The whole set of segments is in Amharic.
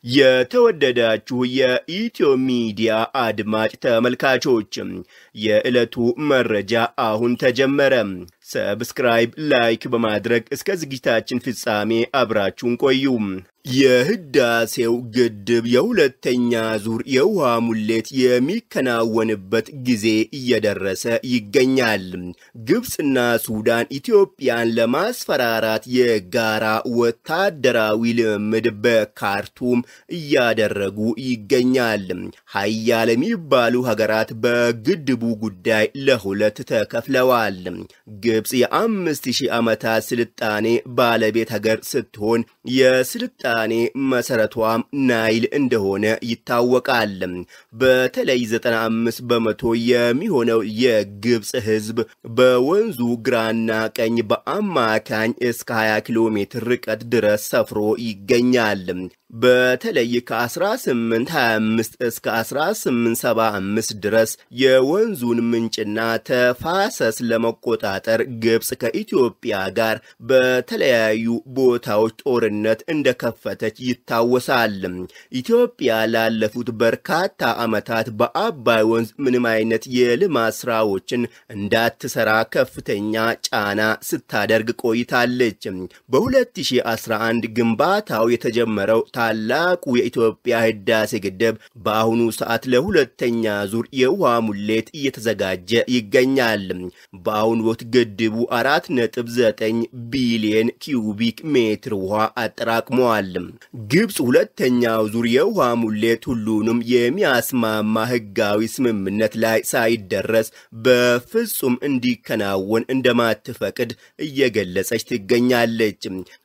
የተወደዳችሁ የኢትዮ ሚዲያ አድማጭ ተመልካቾች የዕለቱ መረጃ አሁን ተጀመረ። ሰብስክራይብ፣ ላይክ በማድረግ እስከ ዝግጅታችን ፍጻሜ አብራችሁን ቆዩ። የህዳሴው ግድብ የሁለተኛ ዙር የውሃ ሙሌት የሚከናወንበት ጊዜ እየደረሰ ይገኛል። ግብፅና ሱዳን ኢትዮጵያን ለማስፈራራት የጋራ ወታደራዊ ልምምድ በካርቱም እያደረጉ ይገኛል። ሀያል የሚባሉ ሀገራት በግድቡ ጉዳይ ለሁለት ተከፍለዋል። ግብፅ የአምስት ሺህ ዓመታት ስልጣኔ ባለቤት ሀገር ስትሆን የስልጣኔ መሰረቷም ናይል እንደሆነ ይታወቃል። በተለይ 95 በመቶ የሚሆነው የግብፅ ሕዝብ በወንዙ ግራና ቀኝ በአማካኝ እስከ 20 ኪሎ ሜትር ርቀት ድረስ ሰፍሮ ይገኛል። በተለይ ከ1825 እስከ 1875 ድረስ የወንዙን ምንጭና ተፋሰስ ለመቆጣጠር ግብፅ ከኢትዮጵያ ጋር በተለያዩ ቦታዎች ጦርነት እንደከፈተች ይታወሳል። ኢትዮጵያ ላለፉት በርካታ ዓመታት በአባይ ወንዝ ምንም አይነት የልማት ስራዎችን እንዳትሰራ ከፍተኛ ጫና ስታደርግ ቆይታለች። በ2011 ግንባታው የተጀመረው ታላቁ የኢትዮጵያ ህዳሴ ግድብ በአሁኑ ሰዓት ለሁለተኛ ዙር የውሃ ሙሌት እየተዘጋጀ ይገኛል። በአሁኑ ወቅት ግድቡ 4.9 ቢሊየን ኪዩቢክ ሜትር ውሃ አጠራቅመዋል። ግብፅ ሁለተኛው ዙር የውሃ ሙሌት ሁሉንም የሚያስማማ ህጋዊ ስምምነት ላይ ሳይደረስ በፍጹም እንዲከናወን እንደማትፈቅድ እየገለጸች ትገኛለች።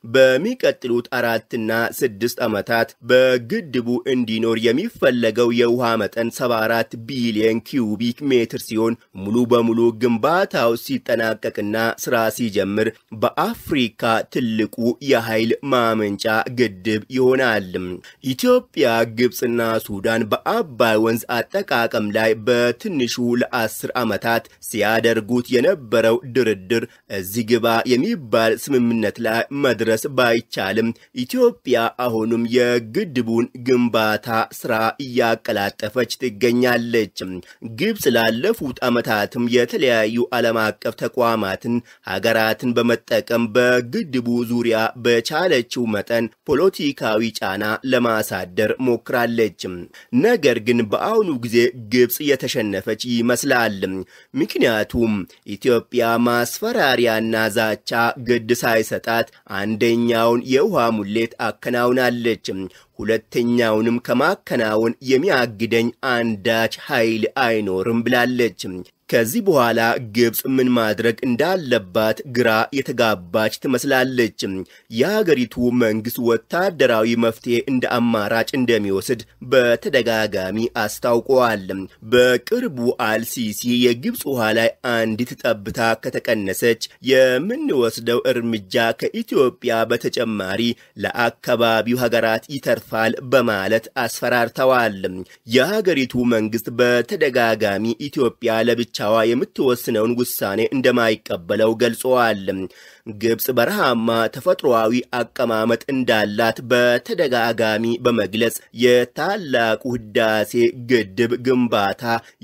በሚቀጥሉት አራትና ስድስት ዓመታት በግድቡ እንዲኖር የሚፈለገው የውሃ መጠን 74 ቢሊዮን ኪዩቢክ ሜትር ሲሆን ሙሉ በሙሉ ግንባታው ሲጠናቀቅና ስራ ሲጀምር በአፍሪካ ትልቁ የኃይል ማመንጫ ግድብ ይሆናል። ኢትዮጵያ፣ ግብፅና ሱዳን በአባይ ወንዝ አጠቃቀም ላይ በትንሹ ለአስር ዓመታት ሲያደርጉት የነበረው ድርድር እዚህ ግባ የሚባል ስምምነት ላይ መድረስ ባይቻልም ኢትዮጵያ አሁንም የግድቡን ግንባታ ስራ እያቀላጠፈች ትገኛለች። ግብፅ ላለፉት ዓመታትም የተለያዩ ዓለም አቀፍ ተቋማትን ሀገራትን በመጠቀም በግድቡ ዙሪያ በቻለችው መጠን ፖለቲካዊ ጫና ለማሳደር ሞክራለች። ነገር ግን በአሁኑ ጊዜ ግብፅ የተሸነፈች ይመስላል። ምክንያቱም ኢትዮጵያ ማስፈራሪያና ዛቻ ግድ ሳይሰጣት አንደኛውን የውሃ ሙሌት አከናውናለች። ሁለተኛውንም ከማከናወን የሚያግደኝ አንዳች ኃይል አይኖርም ብላለች። ከዚህ በኋላ ግብፅ ምን ማድረግ እንዳለባት ግራ የተጋባች ትመስላለች። የሀገሪቱ መንግስት ወታደራዊ መፍትሄ እንደ አማራጭ እንደሚወስድ በተደጋጋሚ አስታውቀዋል። በቅርቡ አልሲሲ የግብፅ ውሃ ላይ አንዲት ጠብታ ከተቀነሰች የምንወስደው እርምጃ ከኢትዮጵያ በተጨማሪ ለአካባቢው ሀገራት ይተርፋል በማለት አስፈራርተዋል። የሀገሪቱ መንግስት በተደጋጋሚ ኢትዮጵያ ለብቻ ዋ የምትወስነውን ውሳኔ እንደማይቀበለው ገልጸዋል። ግብፅ በረሃማ ተፈጥሮአዊ አቀማመጥ እንዳላት በተደጋጋሚ በመግለጽ የታላቁ ህዳሴ ግድብ ግንባታ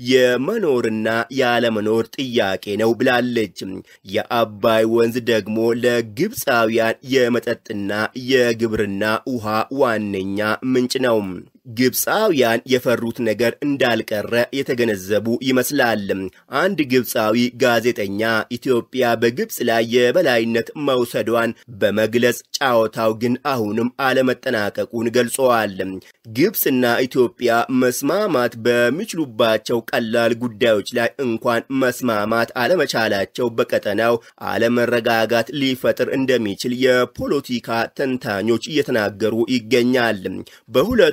የመኖርና ያለመኖር ጥያቄ ነው ብላለች። የአባይ ወንዝ ደግሞ ለግብፃውያን የመጠጥና የግብርና ውሃ ዋነኛ ምንጭ ነው። ግብፃውያን የፈሩት ነገር እንዳልቀረ የተገነዘቡ ይመስላል። አንድ ግብፃዊ ጋዜጠኛ ኢትዮጵያ በግብፅ ላይ የበላይነት መውሰዷን በመግለጽ ጨዋታው ግን አሁንም አለመጠናቀቁን ገልጸዋል። ግብፅና ኢትዮጵያ መስማማት በሚችሉባቸው ቀላል ጉዳዮች ላይ እንኳን መስማማት አለመቻላቸው በቀጠናው አለመረጋጋት ሊፈጥር እንደሚችል የፖለቲካ ተንታኞች እየተናገሩ ይገኛል። በሁለቱ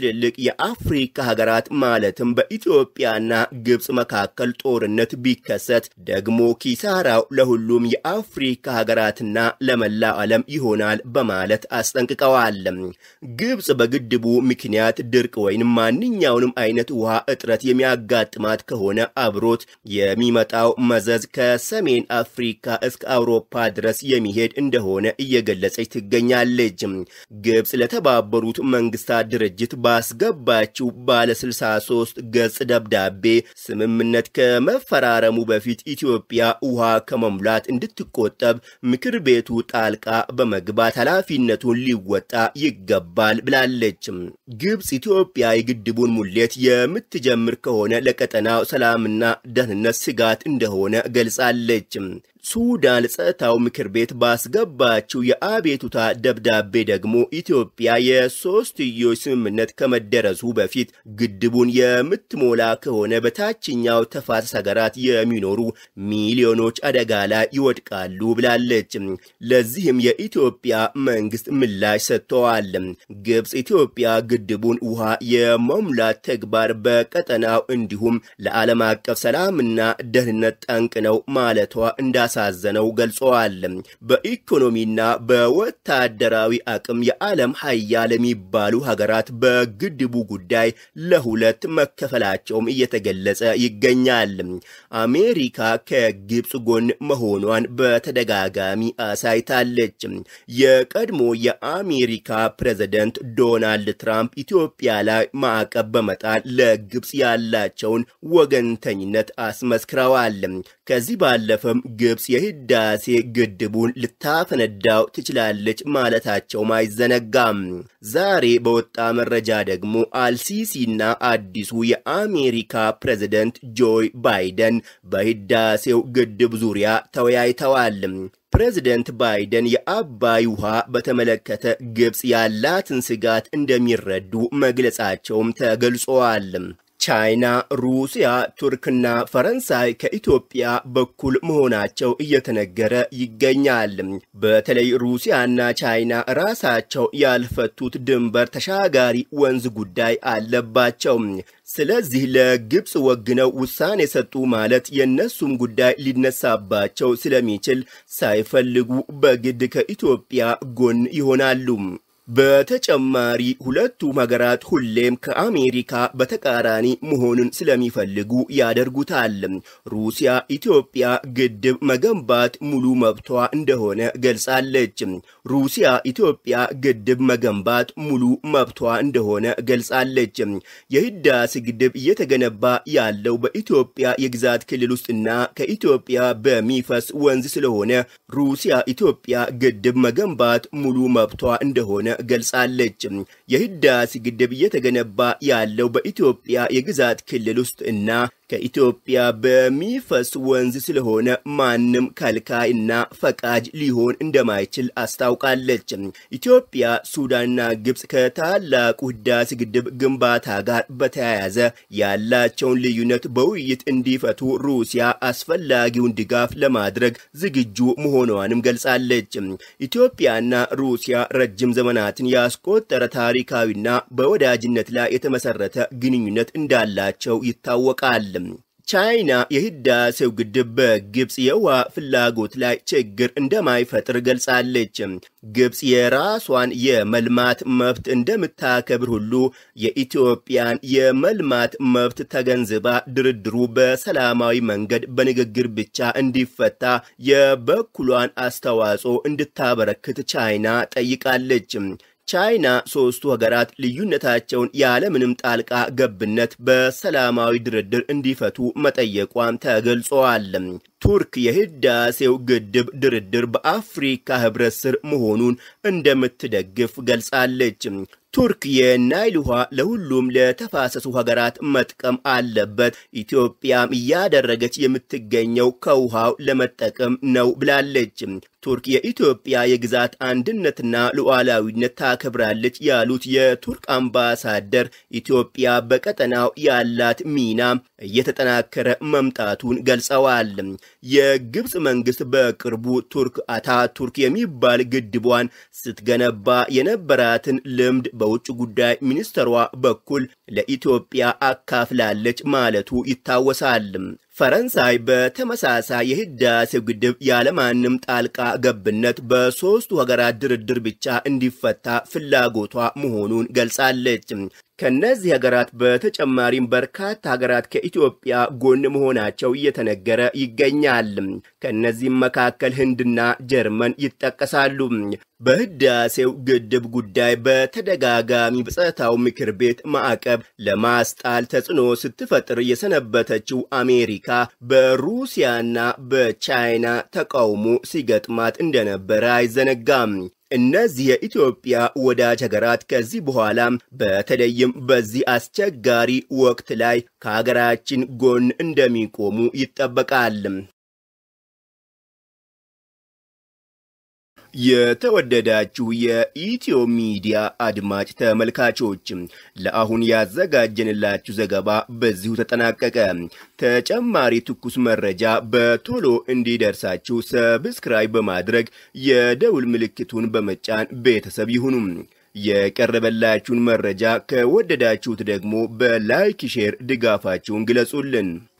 ትልልቅ የአፍሪካ ሀገራት ማለትም በኢትዮጵያና ግብፅ መካከል ጦርነት ቢከሰት ደግሞ ኪሳራው ለሁሉም የአፍሪካ ሀገራትና ለመላው ዓለም ይሆናል በማለት አስጠንቅቀዋል። ግብፅ በግድቡ ምክንያት ድርቅ ወይም ማንኛውንም አይነት ውሃ እጥረት የሚያጋጥማት ከሆነ አብሮት የሚመጣው መዘዝ ከሰሜን አፍሪካ እስከ አውሮፓ ድረስ የሚሄድ እንደሆነ እየገለጸች ትገኛለች። ግብፅ ለተባበሩት መንግስታት ድርጅት ባስገባችው ባለ 63 ገጽ ደብዳቤ ስምምነት ከመፈራረሙ በፊት ኢትዮጵያ ውሃ ከመሙላት እንድትቆጠብ ምክር ቤቱ ጣልቃ በመግባት ኃላፊነቱን ሊወጣ ይገባል ብላለች። ግብፅ ኢትዮጵያ የግድቡን ሙሌት የምትጀምር ከሆነ ለቀጠናው ሰላምና ደህንነት ስጋት እንደሆነ ገልጻለች። ሱዳን ጸጥታው ምክር ቤት ባስገባችው የአቤቱታ ደብዳቤ ደግሞ ኢትዮጵያ የሶስትዮሽ ስምምነት ከመደረሱ በፊት ግድቡን የምትሞላ ከሆነ በታችኛው ተፋሰስ ሀገራት የሚኖሩ ሚሊዮኖች አደጋ ላይ ይወድቃሉ ብላለች። ለዚህም የኢትዮጵያ መንግስት ምላሽ ሰጥተዋል። ግብፅ ኢትዮጵያ ግድቡን ውሃ የመሙላት ተግባር በቀጠናው እንዲሁም ለዓለም አቀፍ ሰላምና ደህንነት ጠንቅ ነው ማለቷ እንዳስ ሳዘነው ገልጸዋል። በኢኮኖሚና በወታደራዊ አቅም የዓለም ሀያል የሚባሉ ሀገራት በግድቡ ጉዳይ ለሁለት መከፈላቸውም እየተገለጸ ይገኛል። አሜሪካ ከግብፅ ጎን መሆኗን በተደጋጋሚ አሳይታለች። የቀድሞ የአሜሪካ ፕሬዝደንት ዶናልድ ትራምፕ ኢትዮጵያ ላይ ማዕቀብ በመጣል ለግብፅ ያላቸውን ወገንተኝነት አስመስክረዋል። ከዚህ ባለፈም ግብፅ የህዳሴ ግድቡን ልታፈነዳው ትችላለች ማለታቸውም አይዘነጋም። ዛሬ በወጣ መረጃ ደግሞ አልሲሲና አዲሱ የአሜሪካ ፕሬዝደንት ጆይ ባይደን በህዳሴው ግድብ ዙሪያ ተወያይተዋል። ፕሬዝደንት ባይደን የአባይ ውሃ በተመለከተ ግብፅ ያላትን ስጋት እንደሚረዱ መግለጻቸውም ተገልጸዋል። ቻይና፣ ሩሲያ፣ ቱርክና ፈረንሳይ ከኢትዮጵያ በኩል መሆናቸው እየተነገረ ይገኛል። በተለይ ሩሲያና ቻይና ራሳቸው ያልፈቱት ድንበር ተሻጋሪ ወንዝ ጉዳይ አለባቸው። ስለዚህ ለግብፅ ወግነው ውሳኔ ሰጡ ማለት የእነሱም ጉዳይ ሊነሳባቸው ስለሚችል ሳይፈልጉ በግድ ከኢትዮጵያ ጎን ይሆናሉ። በተጨማሪ ሁለቱም ሀገራት ሁሌም ከአሜሪካ በተቃራኒ መሆኑን ስለሚፈልጉ ያደርጉታል። ሩሲያ ኢትዮጵያ ግድብ መገንባት ሙሉ መብቷ እንደሆነ ገልጻለች። ሩሲያ ኢትዮጵያ ግድብ መገንባት ሙሉ መብቷ እንደሆነ ገልጻለች። የህዳሴ ግድብ እየተገነባ ያለው በኢትዮጵያ የግዛት ክልል ውስጥና ከኢትዮጵያ በሚፈስ ወንዝ ስለሆነ ሩሲያ ኢትዮጵያ ግድብ መገንባት ሙሉ መብቷ እንደሆነ ገልጻለች። የህዳሴ ግድብ እየተገነባ ያለው በኢትዮጵያ የግዛት ክልል ውስጥ እና ከኢትዮጵያ በሚፈስ ወንዝ ስለሆነ ማንም ከልካይ እና ፈቃጅ ሊሆን እንደማይችል አስታውቃለች። ኢትዮጵያ፣ ሱዳንና ግብፅ ከታላቁ ህዳሴ ግድብ ግንባታ ጋር በተያያዘ ያላቸውን ልዩነት በውይይት እንዲፈቱ ሩሲያ አስፈላጊውን ድጋፍ ለማድረግ ዝግጁ መሆኗንም ገልጻለች። ኢትዮጵያና ሩሲያ ረጅም ዘመናትን ያስቆጠረ ታሪካዊና በወዳጅነት ላይ የተመሰረተ ግንኙነት እንዳላቸው ይታወቃል። ቻይና የህዳሴው ግድብ በግብፅ የውሃ ፍላጎት ላይ ችግር እንደማይፈጥር ገልጻለች። ግብፅ የራሷን የመልማት መብት እንደምታከብር ሁሉ የኢትዮጵያን የመልማት መብት ተገንዝባ ድርድሩ በሰላማዊ መንገድ በንግግር ብቻ እንዲፈታ የበኩሏን አስተዋጽኦ እንድታበረክት ቻይና ጠይቃለች። ቻይና ሶስቱ ሀገራት ልዩነታቸውን ያለምንም ጣልቃ ገብነት በሰላማዊ ድርድር እንዲፈቱ መጠየቋም ተገልጸዋል። ቱርክ የህዳሴው ግድብ ድርድር በአፍሪካ ህብረት ስር መሆኑን እንደምትደግፍ ገልጻለች። ቱርክ የናይል ውሃ ለሁሉም ለተፋሰሱ ሀገራት መጥቀም አለበት፣ ኢትዮጵያም እያደረገች የምትገኘው ከውሃው ለመጠቀም ነው ብላለች። ቱርክ የኢትዮጵያ የግዛት አንድነትና ሉዓላዊነት ታከብራለች ያሉት የቱርክ አምባሳደር ኢትዮጵያ በቀጠናው ያላት ሚና እየተጠናከረ መምጣቱን ገልጸዋል። የግብፅ መንግስት በቅርቡ ቱርክ አታቱርክ የሚባል ግድቧን ስትገነባ የነበራትን ልምድ በውጭ ጉዳይ ሚኒስትሯ በኩል ለኢትዮጵያ አካፍላለች ማለቱ ይታወሳል። ፈረንሳይ በተመሳሳይ የህዳሴው ግድብ ያለማንም ጣልቃ ገብነት በሦስቱ ሀገራት ድርድር ብቻ እንዲፈታ ፍላጎቷ መሆኑን ገልጻለች። ከነዚህ ሀገራት በተጨማሪም በርካታ ሀገራት ከኢትዮጵያ ጎን መሆናቸው እየተነገረ ይገኛል። ከነዚህም መካከል ህንድና ጀርመን ይጠቀሳሉ። በህዳሴው ግድብ ጉዳይ በተደጋጋሚ በጸጥታው ምክር ቤት ማዕቀብ ለማስጣል ተጽዕኖ ስትፈጥር የሰነበተችው አሜሪካ በሩሲያና በቻይና ተቃውሞ ሲገጥማት እንደነበረ አይዘነጋም። እነዚህ የኢትዮጵያ ወዳጅ ሀገራት ከዚህ በኋላ በተለይም በዚህ አስቸጋሪ ወቅት ላይ ከሀገራችን ጎን እንደሚቆሙ ይጠበቃል። የተወደዳችሁ የኢትዮ ሚዲያ አድማጭ ተመልካቾች ለአሁን ያዘጋጀንላችሁ ዘገባ በዚሁ ተጠናቀቀ። ተጨማሪ ትኩስ መረጃ በቶሎ እንዲደርሳችሁ ሰብስክራይብ በማድረግ የደውል ምልክቱን በመጫን ቤተሰብ ይሁኑ። የቀረበላችሁን መረጃ ከወደዳችሁት ደግሞ በላይክ ሼር ድጋፋችሁን ግለጹልን።